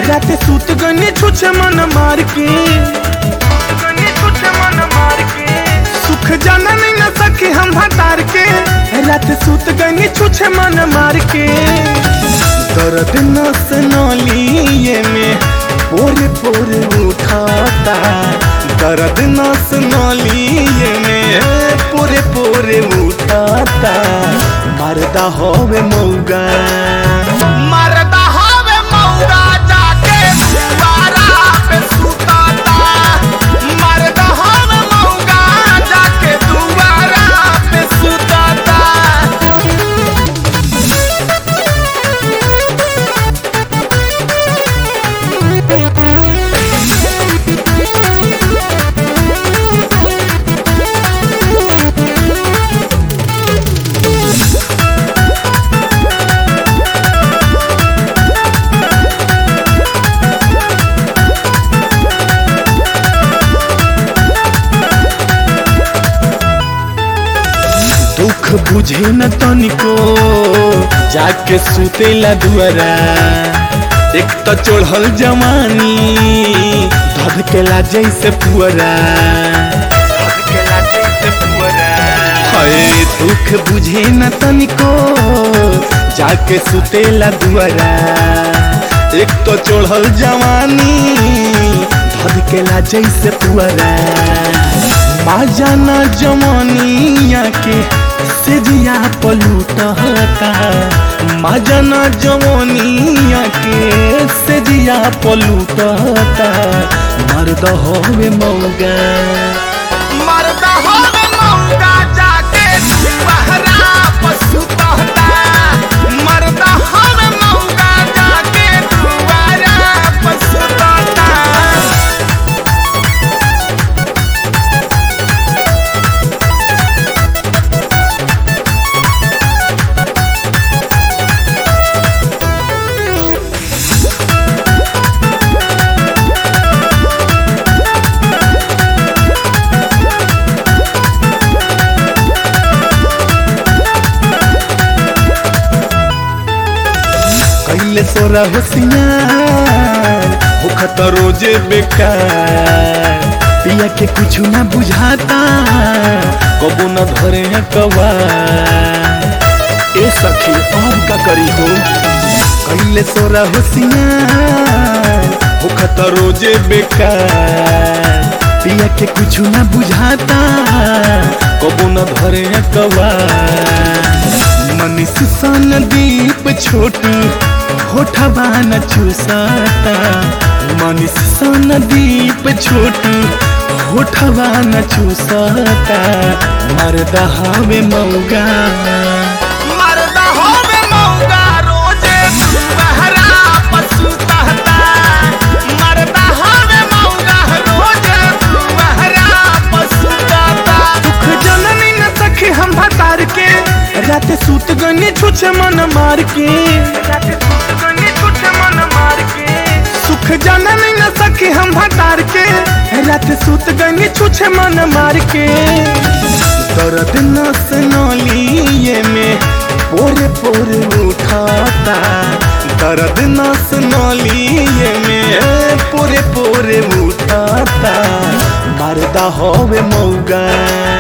रात सूत गने छुछे मन मार के सुख जाना नहीं न सके हम भतार के रात सूत गने छुछे मन मार के दर्द नस नलिए में पोरे पोरे उठाता दर्द नस नलिए में पोरे पोरे उठाता मरदा होवे मौगा मरदा हवे मौगा जाके दुआरा पे सुताता मरदा हवे मौगा जाके दुआरा पे सुताता दुख बुझे न तनिको जाके सुतेला दुआरा एक तो चढ़ल जवानी धधकेला जैसे पुअरा हाय दुख बुझे न तनिको जाके सुतेला दुआरा एक तो चढ़ल जवानी धधकेला जैसे पुअरा बाजाना जवानिया के सेजिया पलूटता माजना जवानिया के सेजिया पलूटता मर्द होवे मौगा मरदा हवे मौगा जाके दुआरा पे सुताता मरदा हवे मौगा जाके दुआरा पे सुताता कैले सोरा होशियार होखत रोजे बेकार पिया के कुछ ना बुझाता कबो न धरे हैं कवा ए सखी अब का करी हो कैले सोरा होशियार होखत रोजे बेकार पिया के कुछ ना बुझाता कबो न धरे हैं कवा मनीष सन दीप छोटू होठबा न चूसाता मनीष सन दीप छोटू होठबा न चूसाता मरदा हवे मौगा मरदा होवे मौगा रोजे दुआरा पे सुताता मरदा होवे मौगा रोजे दुआरा पे सुताता दुख जननी न सखे हम भतार के रात सूत गने छुछे मन मार के सुख जननी न सखे हम भतार के रात सूत गने छुछे मन मार के दर्द नस नलिए में पोरे पोरे उठाता दर्द नस नलिए में पोरे पोरे उठाता मरदा होवे मौगा